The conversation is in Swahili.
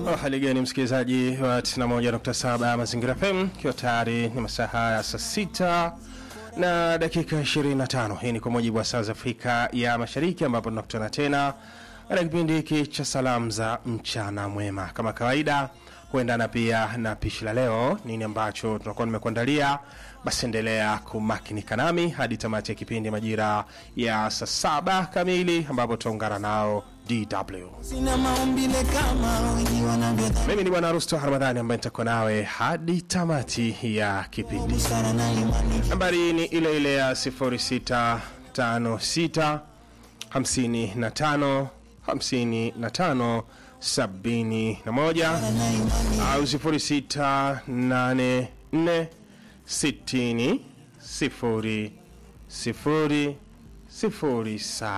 Oh, hali gani msikilizaji wa 91.7 Mazingira FM, ikiwa tayari ni masaa haya saa sita na dakika 25. Hii ni kwa mujibu wa saa za Afrika ya Mashariki, ambapo tunakutana tena katika kipindi hiki cha salamu za mchana mwema. Kama kawaida, huendana pia na pishi la leo, nini ambacho tunakuwa nimekuandalia. Basi endelea kumakinika nami hadi tamati ya kipindi majira ya saa saba kamili, ambapo tutaungana nao DW. Sina maumbile kama wengi wanavyodhani Mimi ni Bwana Rusto Ramadhani ambaye nitakuwa nawe hadi tamati ya kipindi. sana na imani Nambari ni ile ile ya 0656 55 55 71 na imani au 0684 60 0 0 0